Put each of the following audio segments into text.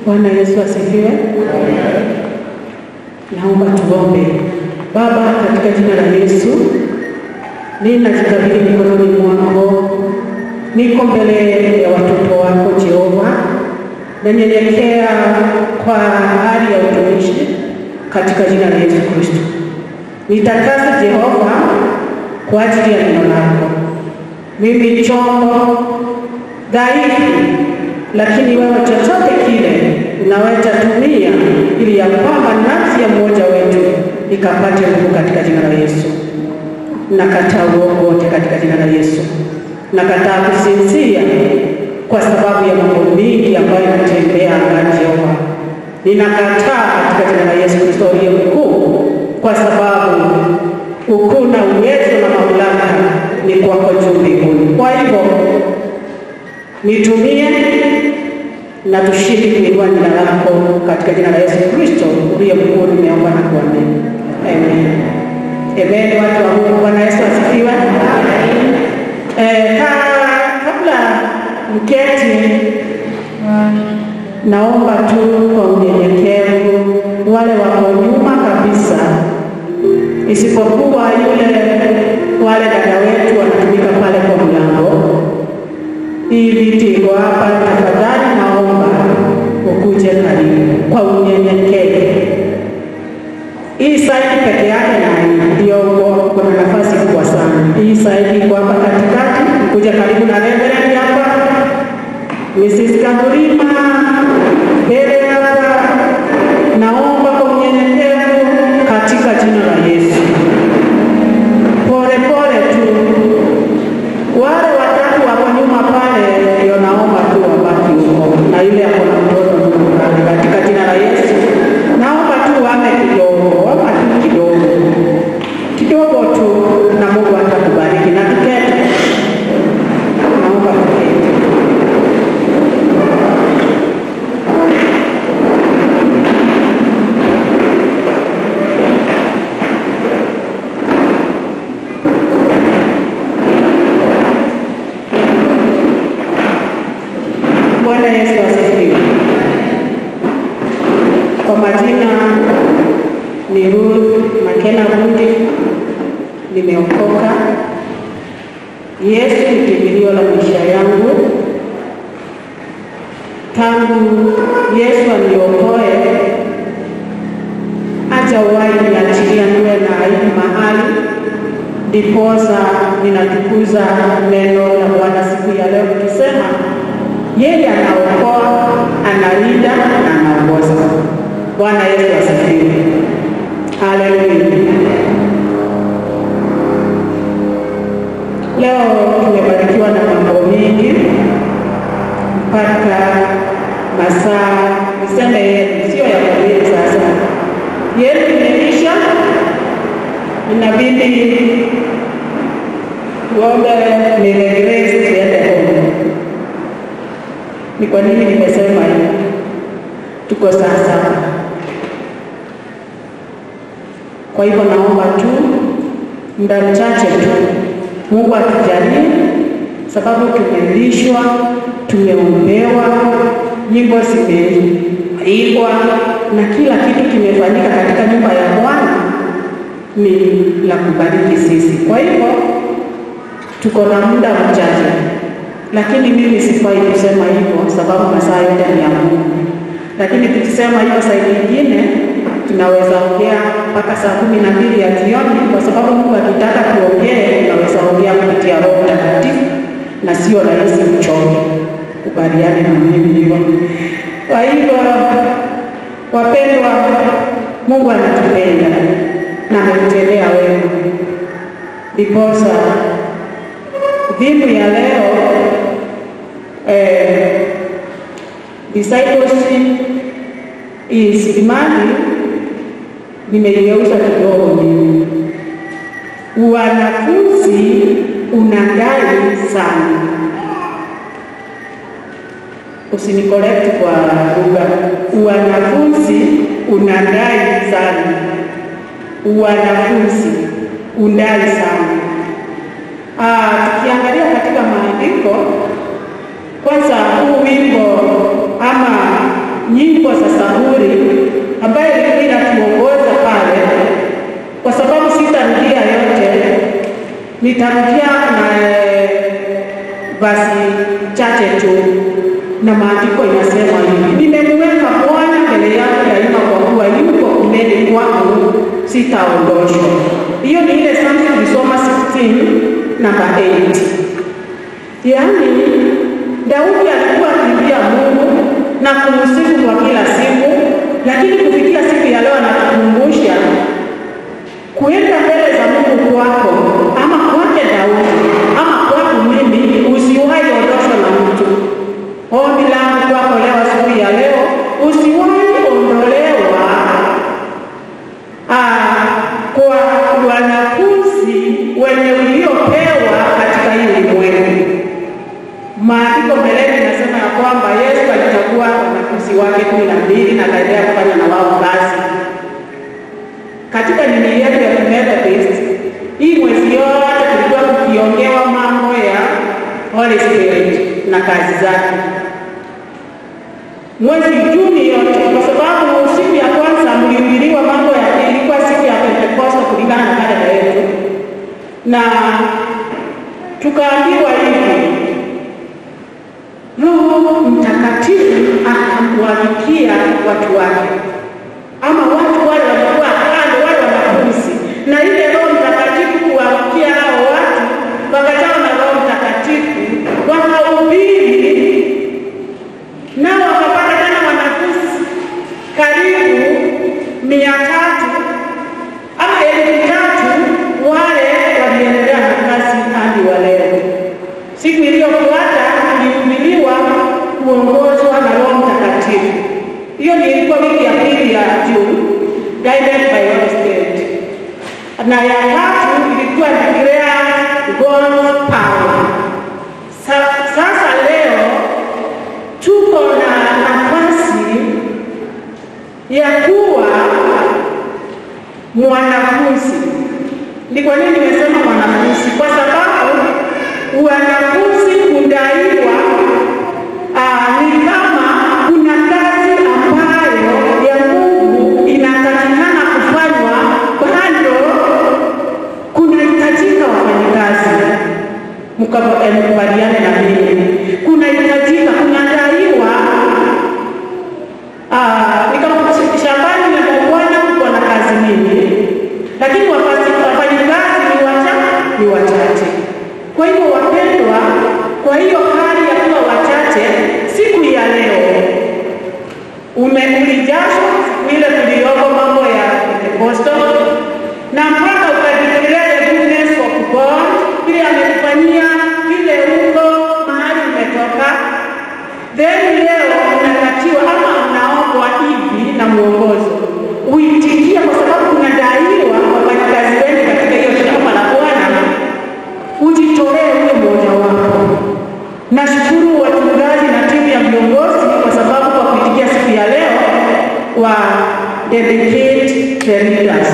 Bwana Yesu asifiwe. Naomba tuombe. Baba, katika jina la Yesu, ninajikabidhi mikononi mwako, niko mbele ya watoto wako Jehova, nanyenyekea kwa hali ya utumishi katika jina la Yesu Kristo. Nitakase Jehova kwa ajili ya neno lako. Mimi chombo dhaifu, lakini wewe chochote kile unaweza tumia ili ya kwamba nafsi ya mmoja wetu ikapate nguvu katika jina la Yesu. Nakataa uongo wote katika jina la Yesu. Nakataa kusinzia kwa sababu ya mambo mingi ambayo inatembea angani Jehova. Ninakataa katika jina la Yesu Kristo aliye mkuu, kwa sababu ukuu na uwezo na mamlaka ni kwako juu mbinguni. Kwa hivyo nitumie na tushindi kuinua jina lako katika jina la Yesu Kristo uliye mkuu, nimeomba na kuamini. Amen. Amen. Watu wa Mungu, Bwana Yesu asifiwe. Eh, ka, kabla mketi, naomba tu kwa unyenyekevu, wale wako nyuma kabisa, isipokuwa yule wale dada wetu wanatumika pale kwa mlango hii viti iko hapa, tafadhali naomba ukuje karibu kwa unyenyekevu. Hii saidi peke yake na ndio kuna nafasi kubwa sana. Hii saidi iko hapa katikati, kuja karibu na reverend hapa, Mrs. Kamurima mbele hapa, naomba kwa unyenyekevu katika jina la Yesu, pole pole tu wale watatu wako nyuma pale, ndio naomba tu wabaki huko, na yule ako na mtoto nyuma pale, katika jina la Yesu naomba tu wame kidogo, wama tu kidogo kidogo tu, na Mungu atakubariki na tuketi. Naomba tuketi. Bwana Yesu asifiwe. Kwa majina ni Ruth Makena Bundi, nimeokoka. Yesu ni kimbilio la maisha yangu. Tangu Yesu aniokoe, hajawahi niachilia niwe na aibu mahali, ndiposa ninatukuza neno la Bwana siku ya leo nikisema yeye anaokoa, analinda na anaongoza. Bwana Yesu asifiwe. Haleluya. Leo tumebarikiwa na mambo mengi mpaka masaa niseme yetu, sio ya kuhubiri sasa. Yetu imeisha, inabidi tuombe Mary Grace tuende home. Ni kwa nini nimesema hivi? Tuko saa saba. Kwa hivyo naomba tu muda mchache tu, Mungu atujalie, sababu tumelishwa, tumeombewa, nyimbo zimeimbwa na kila kitu kimefanyika katika nyumba ya Bwana ni la kubariki sisi. Kwa hivyo tuko na muda mchache lakini mimi sifai kusema hivyo sababu masaa yote ni ya Mungu. Lakini tukisema hivyo saa nyingine tunaweza ongea mpaka saa kumi na mbili ya jioni, kwa sababu Mungu akitaka tuongee, tunaweza ongea kupitia Roho Mtakatifu na sio rahisi mchoke. Kubaliane na mimi hivyo. Kwa hivyo, wapendwa, Mungu anatupenda na ametutendea wema, ndiposa dhimu ya leo eh, discipleship is imani, nimeigeuza kidogo mimi. Wanafunzi unadai sana, usinikolekti kwa lugha. Wanafunzi unadai sana, wanafunzi undai sana. Ah, tukiangalia katika maandiko kwanza, huu wimbo ama nyimbo za Zaburi ambayo ilikuwa inatuongoza pale, kwa sababu sitarudia yote, nitarudia na eh, basi chache tu, na maandiko inasema hivi: nimemweka Bwana mbele yangu daima, kwa kuwa yuko kuneni kwangu, sitaondoshwa. Hiyo ni ile Psalms tulisoma 16 namba 8. Yaani Daudi alikuwa akimbia Mungu na kumsifu kwa kila siku, lakini kufikia siku ya leo anatukumbusha kuenda mbele za Mungu kwako ama kwake Daudi ama kwako mimi, usiwahi ondoshwa na mtu. Ombi langu kwako leo, siku ya leo, usiwahi ondolewa ah, kwa wanafunzi wenye uliopewa katika hii ulimwengu. Maandiko mbeleni inasema ya kwamba Yesu alichagua wanafunzi wake kumi na mbili na akaendelea kufanya na wao kazi katika nini yetu ya Methodist. Hii mwezi yote tulikuwa tukiongewa mambo ya Holy Spirit na kazi zake, mwezi Juni yote, kwa sababu siku ya kwanza mlihubiriwa mambo ya ilikuwa siku ya Pentekoste kulingana na kalenda yetu, na tukaambiwa hivi Roho Mtakatifu akamwagikia watu wake, ama watu wale walikuwa kando, wale wanafunzi, na ile Roho Mtakatifu kuwafikia hao watu, wakajawa na Roho Mtakatifu, wakahubiri, nao wakapata tena wanafunzi karibu mia tatu ama elfu tatu wale waliendelea na kazi hadi wa leo. Siku iliyofuata tulihubiriwa kuongozwa na Roho Mtakatifu. Hiyo ni ilikuwa wiki ya pili ya June, guided by Holy Spirit, na ya tatu ilikuwa declare God's power. Sa, sasa leo tuko na nafasi ya kuwa mwanafunzi. Ni kwa nini nimesema mwanafunzi? Kwa sababu wanafunzi kudaiwa ah, ni kama kuna kazi ambayo ya Mungu inatakikana kufanywa, bado kunahitajika wafanyikazi. Mkaba- eh, Mkubaliane na mimi, kunahitajika, kunadaiwa Ah, ni kama shambani na bwana kuko na kazi nyingi, lakini wafasi- wafanyikazi ni wachache, ni wachache. Kwa hivyo wapendwa, kwa hiyo hali ya kuwa wachache, siku ya leo umeulijashwa siku ile tuliyoko mambo ya Pentekosto na mpaka ukadeclare the goodness of God, vile amekufanyia vile uko mahali umetoka then leo unatakiwa ama unaombwa hivi na mwongozo uitikia, kwa sababu kunadaiwa wafanyakazi wengi katika hiyo shamba la Bwana, ujitolee uwe mmoja wapo. Nashukuru wachungaji na timu ya viongozi kwa sababu kwa kuitikia siku ya leo wa dedicate the leaders.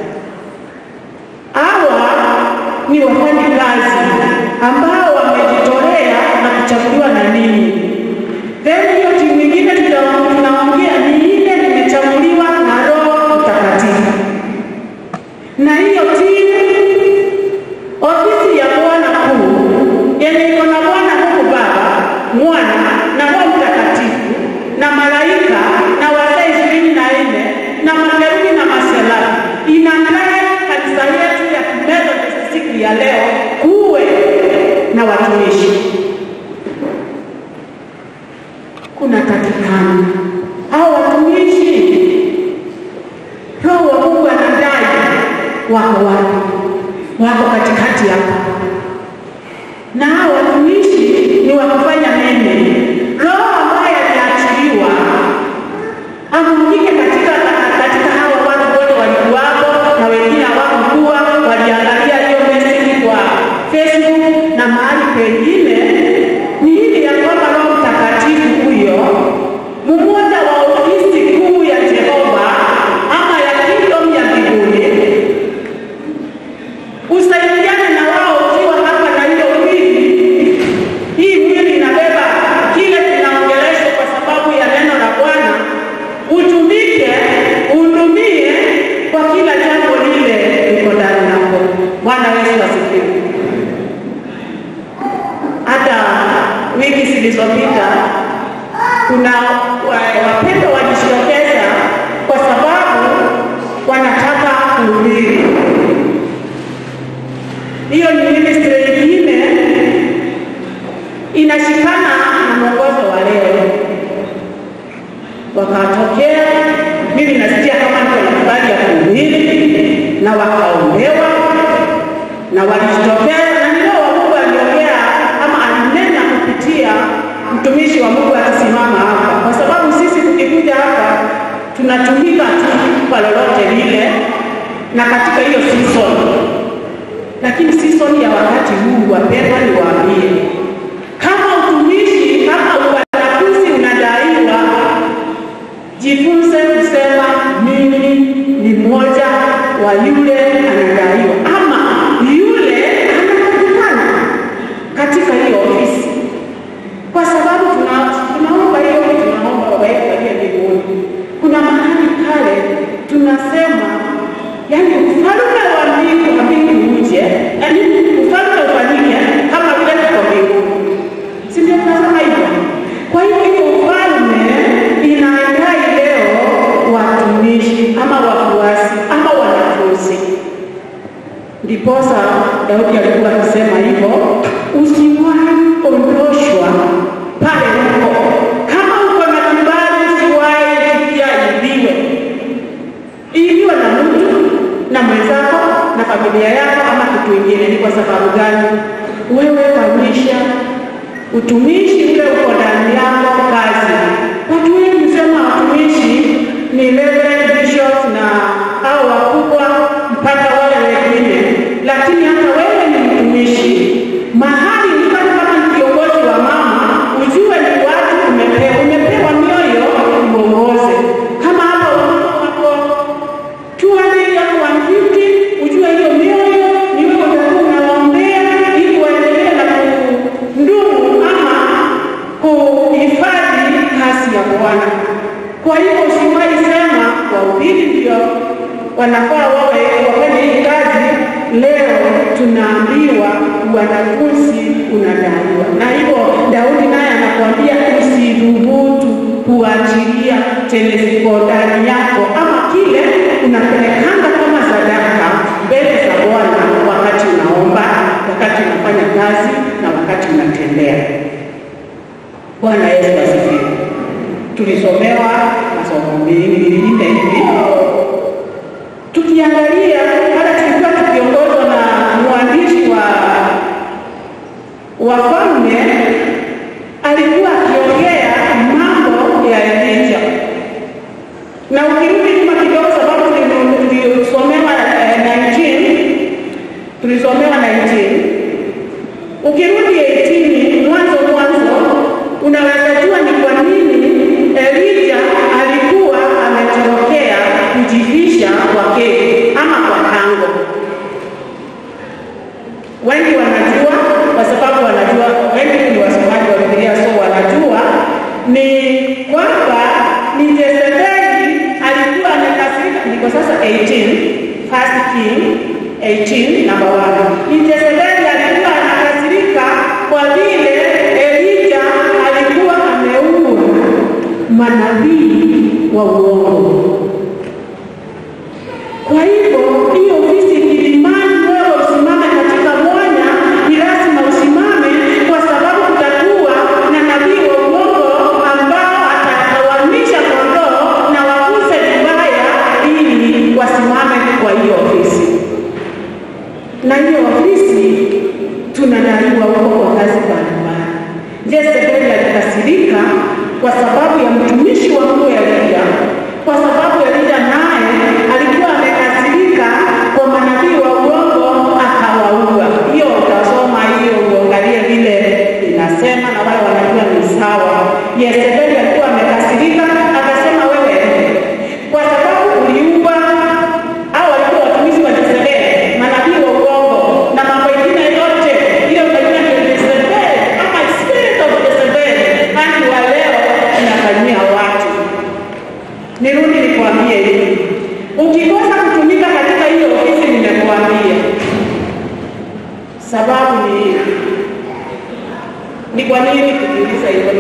Hawa ni wafanyakazi ambao wamejitolea na kuchaguliwa na ninyi. Then hiyo timu nyingine tuta- tunaongea ni ile nimechaguliwa na Roho Mtakatifu, na hiyo timu ofisi ya Bwana kuu yenye iko na Bwana Mungu Baba, Mwana na Roho Mtakatifu na malaika na wazee ishirini na nne na makerubi na maserafi inanaye kanisa yetu ya Methodist siku ya leo kuwe na watumishi kuna takikana hao watumishi, Roho wa Mungu anadai wako wapi? Wako katikati hapa, na hao watumishi ni wa kufanya nini? Roho ambaye aliachiliwa amwagike katika katika hao watu wote walikuwapo, na wengine hawakukuwa, waliangalia hiyo message kwa Facebook na mahali pengine, ni ili ya kwamba Roho Mtakatifu huyo mmoja wa ofisi kuu ya Jehova ama ya kingdom ya mbinguni usaidiane na wao ukiwa hapa na hiyo mwili hii mwili ina zilizopita, kuna wa- wapendwa walijitokeza kwa sababu wanataka kuhubiri. Hiyo ni ministry ingine inashikana na mwongozo wa leo, wakatokea. Mimi nasikia kama ndio na habari ya kuhubiri, na wakaombewa na walijitokeza, na ndio wa Mungu aliongea ama alinena kupitia mtumishi wa Mungu akisimama hapa, kwa sababu sisi tukikuja hapa tunatumika tu kwa lolote lile na katika hiyo season lakini season ya wakati huu, wapendwa, niwaambie, kama utumishi kama wanafunzi unadaiwa, jifunze kusema mimi ni mmoja wa yule anadaiwa, ama yule anapatikana katika hiyo ofisi, kwa sababu tuna- tunaomba hiyo, tunaomba Baba yetu aliye mbinguni. Kuna mahali pale tunasema yani ufalme wa mbingu wa mbingu uje, yani ufalme ufanyike kama vile tuko mbinguni, si ndio? Tunasema hivyo. Kwa hiyo hiyo ufalme inaendai leo watumishi ama wafuasi ama wanafunzi. Ndiposa Daudi alikuwa akisema hivyo, usiwahi ondoshwa pale uko. Kama uko na kibali, usiwahi pia ibiwe iliwe na mtu na mwenzako na familia yako ama kitu ingine. Ni kwa sababu gani? Wewe kamisha utumishi ule uko ndani yako kazi. Watu wengi husema watumishi ni reverend bishops na au wakubwa mpaka wale wengine, lakini hata wewe ni mtumishi mahali mfano kama ni kiongozi wa mama, ujue ni watu umepewa, umepewa mioyo uongoze. Kama hapa wamama wako 200 au 150, ujue hiyo mioyo ni wewe utakuwa unawaombea ili waendelee na kudumu ama kuhifadhi kazi ya Bwana. Kwa hiyo usiwahi sema wahubiri ndio wanafaa wawe wafanye hii kazi. Leo tunaambiwa wanafunzi unadaiwa, na hivyo Daudi naye anakuambia usidhubutu kuachilia chenye ziko ndani yako ama kile unapelekanga kama sadaka mbele za Bwana wakati unaomba, wakati unafanya kazi na wakati unatembea. Bwana Yesu asifiwe. Tulisomewa masomo mengi hivi, tukiangalia hata tulikuwa tukiongozwa na mwandishi wa Wafalme, alikuwa akiongea mambo ya Elija, na ukirudi nyuma kidogo, sababu tuli- tulisomewa eh, 19 tulisomewa 19 ukirudi 18 mwanzo mwanzo, unaweza jua ni kwa nini Elija alikuwa ametorokea kujivisha kwa keki ama kwa tango. Wengi wanajua kwa sababu wanajua, wengi ni wasomaji wa Biblia, so wanajua ni kwamba ni Jezebeli alikuwa amekasirika. Niko sasa 18 First King 18 number 1. Ni Jezebeli alikuwa anakasirika kwa vile Elija alikuwa ameua manabii wa uongo. Kwa hivyo hiyo ofisi kilimani, wewe usimame katika mwanya, ni lazima usimame, kwa sababu kutakuwa na nabii wa uongo ambao atatawanisha kondoo na wakuze vibaya, ili wasimame kwa hiyo ofisi. Na hiyo ofisi tunadaiwa huko kwa kazi mbalimbali. Jezebeli alikasirika kwa sababu ya mtumishi wa Mungu Elija, kwa sababu Elija naye alikuwa amekasirika kwa manabii wa uongo akawaua. Hiyo utasoma hiyo uangalie vile inasema, na wale wanajua ni sawa. Yezebeli alikuwa amekasirika akasema, wewe kwa sababu uliua au walikuwa watumishi wa Jezebeli, manabii wa uongo na mambo mengine yote, ile unajua ni Jezebeli ama spirit of Jezebeli, hadi wa leo inafanyia watu. Nirudi nikwambie hivi, ukikosa kutumika katika hiyo ofisi, nimekuambia sababu ni hivi. Ni kwa nini kujiuliza hivyo?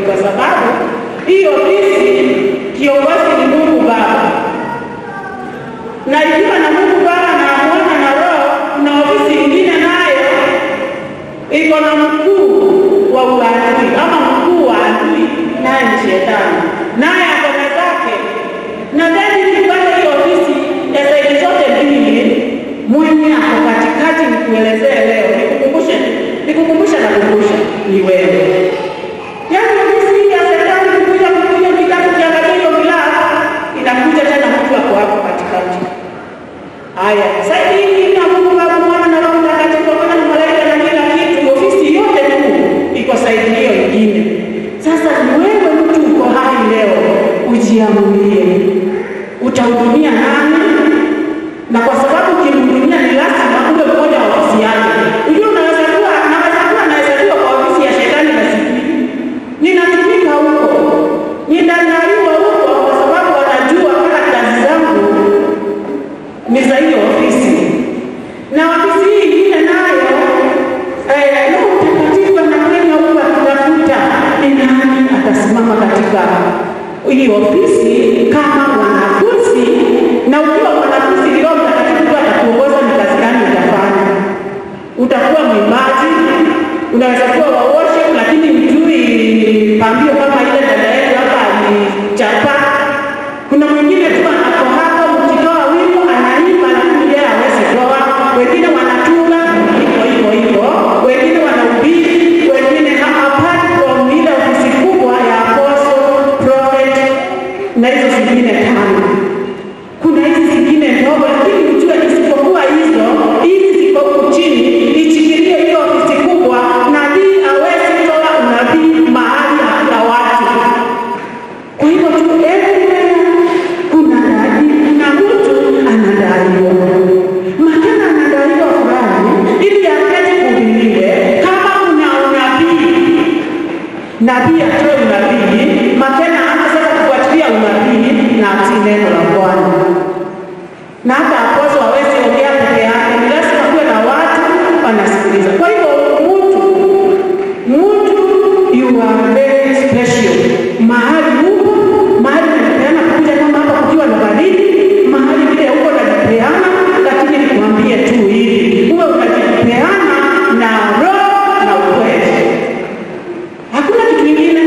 hii ofisi kama mwanafunzi, na ukiwa mwanafunzi, Roho Mtakatifu atakuongoza ni kazi gani utafanya. Utakuwa mwimbaji, unaweza kuwa wa worship, lakini mjui pambio kama ile dada yetu hapa alichapa. Kuna mwingine tu ako hapo, mkitoa wimbo anaimba, lakini yeye hawezi toa. Wengine wanatunga hivyo hivyo hivyo, wengine wanahubiri, wengine apart from ile ofisi kubwa ya apostle, prophet na hizo zingine tano kuna hizi zingine ndogo, lakini ujue isipokuwa hizo, hizi ziko huku chini, ichikilie hiyo ofisi kubwa. Nabii hawezi toa unabii mahali hakuna watu. Kwa hivyo tu everywhere kuna dadi, kuna mtu anadaiwa, Makena anadaiwa fulani ili aketi kuhubiriwe. Kama kuna unabii, nabii atoe unabii, Makena ana sasa kufuatilia unabii na atii neno la Bwana na hata apozo hawezi ongea peke yake, ni lazima kuwe na watu wanasikiliza. Kwa hivyo mtu mtu, you are very special. Mahali huko mahali unapeana kuja kama hapa kukiwa na baridi, mahali vile huko unajipeana, lakini nikwambie tu hivi, uwe unajipeana na roho na ukweli, hakuna kitu kingine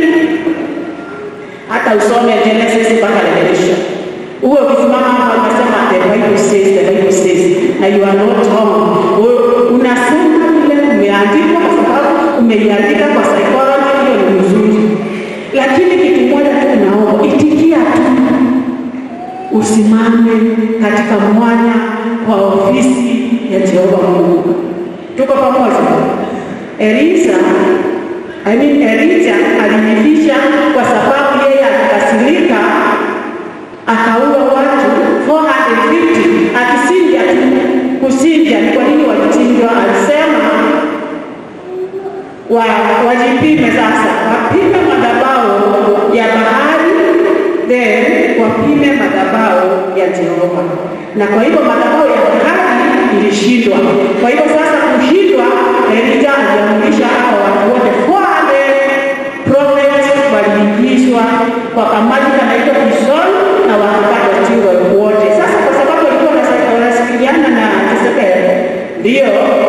hata usome Genesis mpaka Revelation, uwe ukisimama hapa unasema the Bible says, the Bible says, na you are not wrong. U- Unasema vile umeandika, kwa sababu umeiandika kwa psychology, hiyo ni mzuri, lakini kitu moja tu naomba, itikia tu, usimame katika mwanya wa ofisi ya Jehova Mungu. Tuko pamoja? Elisa I mean, Elija alijificha kwa sababu yeye alikasirika akaua watu 450 akisinja tu. Kusinja ni kwa nini walichinjwa? Alisema wa, wajipime sasa, wapime madhabahu ya bahari, then wapime madhabahu ya Jehova. Na kwa hivyo madhabahu ya bahari ilishindwa. Kwa hivyo sasa kushindwa, Elija aliamrisha hao watu wote 400 prophets waliingizwa kwa kamati kanaitwa Kishon na wakapata jiwe wote. Sasa kwa sababu walikuwa wanasa- wanasikiliana na Jezebeli, ndio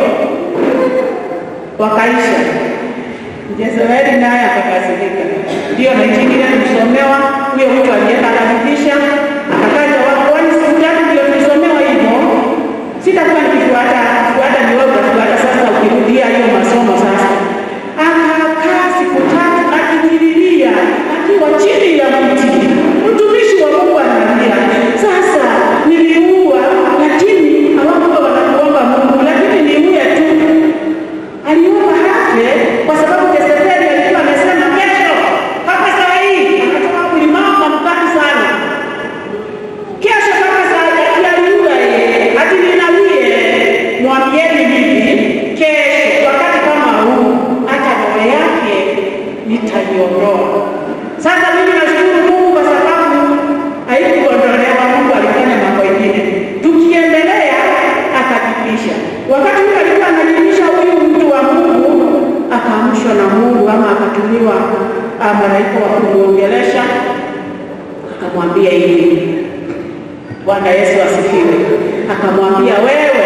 wakaisha. Jezebeli naye akakasirika, ndio na ingine tulisomewa, huyo mtu alienda akabidisha, akakaja kwani siku tatu ndio tulisomewa hivyo. Sitakuwa nikifuata fuata, ni wewe utafuata sasa, ukirudia hiyo masomo sasa. Akakaa siku tatu akijililia, akiwa chini ya mti. Mtumishi wa Mungu analia, sasa niliua, lakini hawakuwa wanakuomba Mungu, lakini niue tu aliomba hafe kwa sababu Jezebeli alikuwa amesema kesho mpaka saa hii akatoka kulimama mkali sana. Kesho mpaka saa hii aliua yeye, ati ninawie, mwambieni hivi, kesho wakati kama huu hata roho yake nitaiondoa. Sasa mimi nashukuru Mungu kwa sababu haikuondolewa. Mungu alifanya mambo mengine, tukiendelea akajipisha. Wakati huyu alikuwa anajipisha, huyu mtu wa Mungu akaamshwa na Mungu ama akatumiwa ah, malaika wa kumwongelesha, akamwambia hivi, Bwana Yesu asifiwe. Akamwambia wewe,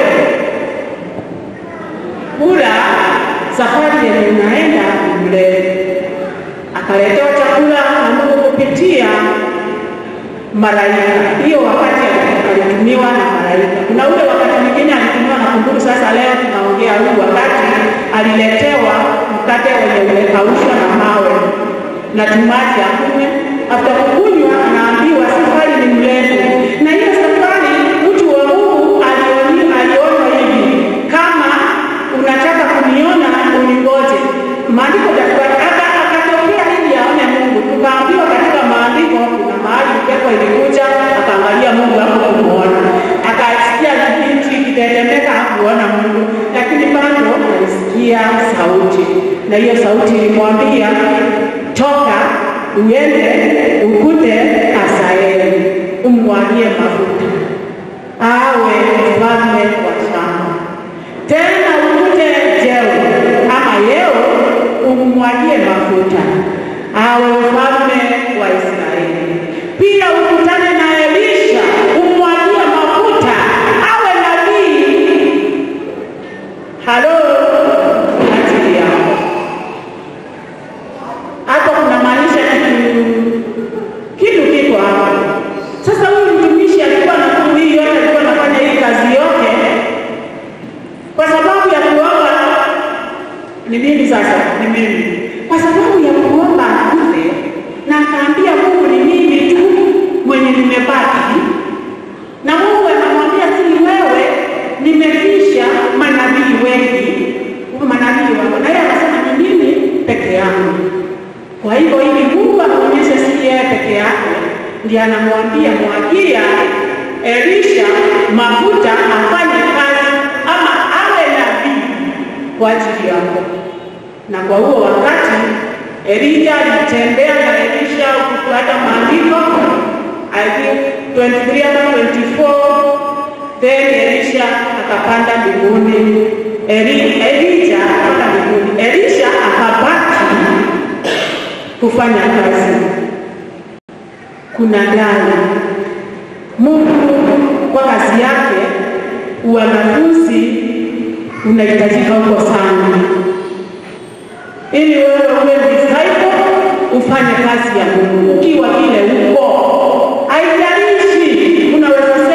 kula safari yenye unaenda mle. Akaletewa chakula na Mungu kupitia malaika. Hiyo wakati alitumiwa na malaika. Kuna ule wakati mwingine alitumiwa na kumbuku. Sasa leo tunaongea huu wakati aliletewa mkate wenye umekaushwa na mawe na tumaji akunywe. After kukunywa, anaambiwa safari ni mrefu, na hiyo safari mtu wa Mungu alioni aliona hivi, kama unataka kuniona uningoje. Maandiko takatifu hata akatokea ili aone Mungu. Tukaambiwa katika maandiko kuna mahali pepo ilikuja akaangalia Mungu hapo kumuona, akasikia kibinti kitetemeka, hakuona Mungu, lakini bado alisikia sauti, na hiyo sauti ilimwambia toka, uende ukute Asaeli, umwagie mafuta awe mfalme wa shamba, tena ukute Jeu ama Yeo umwagie mafuta awe mfalme wa Israeli. pia ukutane na Elisha, umwagie mafuta awe nabii. Halo, ajili yako hapo kunamaanisha kitu kitu kiko hapa. Sasa huyu mtumishi alikuwa na nguvu hii yote, alikuwa anafanya hii kazi yote kwa sababu ya kuomba. Ni mimi sasa, ni mimi kwa sababu ya kuomba akufe, na akaambia Mungu, ni mimi tu mwenye nimebaki, na Mungu anamwambia si wewe, nimefisha manabii wengi, huko manabii wako, na yeye akasema ni mimi peke yangu. Kwa hivyo ili Mungu amuonyeshe si yeye peke yake, ndiye anamwambia mwagia Elisha mafuta afanye kazi ama awe nabii kwa ajili yako. Na kwa huo wakati Elija alitembea na Elisha ukifuata maandiko, I think 23 ama 24, then Elisha akapanda mbinguni. Eli- Elija akapanda mbinguni, Elisha akabaki kufanya kazi. Kuna gari Mungu kwa kazi yake, uanafunzi unahitajika huko sana, ili wewe uwe disciple, ufanye kazi ya Mungu ukiwa vile uko. Haijalishi unaweza